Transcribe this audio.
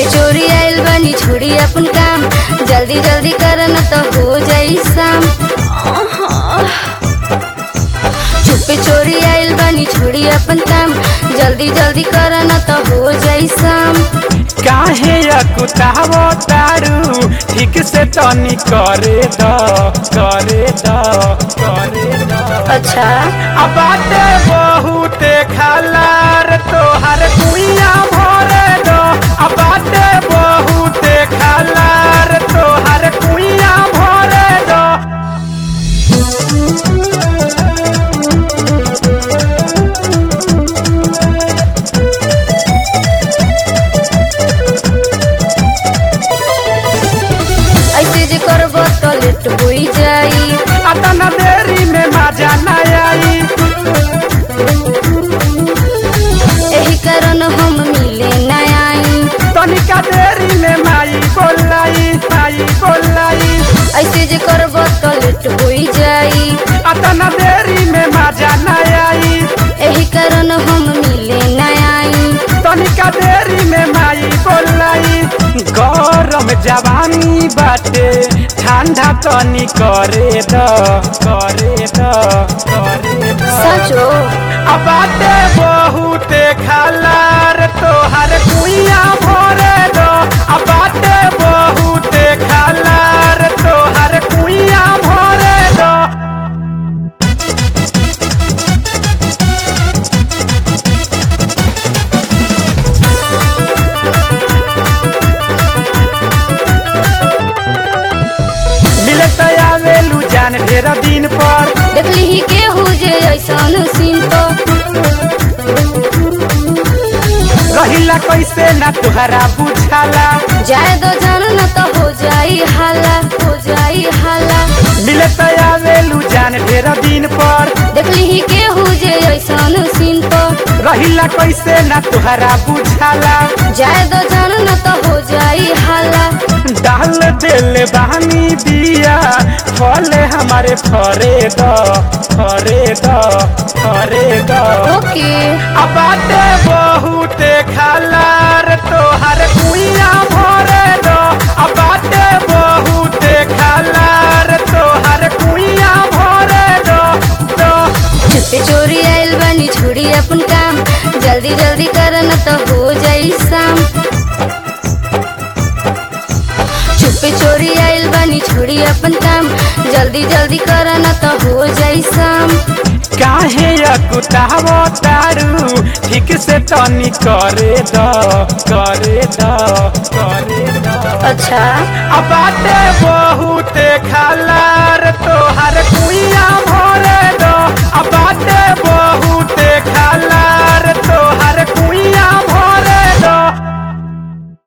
चोरी आइल बानी छोड़ी अपन काम जल्दी जल्दी कर न तो हो जाई शाम चुपे चोरी आइल बानी छोड़ी अपन काम जल्दी जल्दी कर न तो हो जाई शाम काहे अकुतावो तारू ठीक से तनी करे द करे द करे द अच्छा अब बाटे बहुते खलार तोहर कुइया भरे दो अब बाटे बहुते खलार तोहर कुइया भरे दो ऐसे जे करब तो लेट होई जाई अतना देरी में मजा न आई एही कारण हम मिले न आई तनिका देरी में माई बोलाई माई बोलाई ऐसे जे करब तो लेट होई जाई अतना देरी में मजा न आई एही कारण हम मिले न आई तनिका देरी में माई बोलाई गरम जवानी बाटे ठंडा तनी करे द करे द करे द सचो अब बाटे बहुते खलार तोहर कुइया भरे दो अब बाटे बहुते खलार तोहर कुइया भरे दो मिलत आवेलू जान ढेर दिन पर देखली ही केहू जे ऐसन सीन तो रहिला कैसे ना तुहरा बुझाला जाए दो जान न तो हो जाई हाला हो जाई हाला मिलत आवेलू जान ढेर दिन पर देखली ही केहू जे ऐसन सीन तो रहिला कैसे ना तुहरा बुझाला जाए दो जान न तो हो जाई हाला डाल दिल बहनी दिया फले हमारे फरे द फरे द फरे द ओके अब बाटे बहुते खलार तोहर कुइया भरे दो अब बाटे बहुते खलार तोहर कुइया भरे दो दो चुपे चोरी आइल बानी छोड़ी अपन काम जल्दी जल्दी कर न तो हो जाई शाम चुपे चोरी आइल बानी छोड़ी अपन काम जल्दी जल्दी कर न तो हो जाई शाम काहे अकुतावो तारू ठीक से तनी करे द करे द करे द अच्छा अब बाटे बहुते खलार तोहर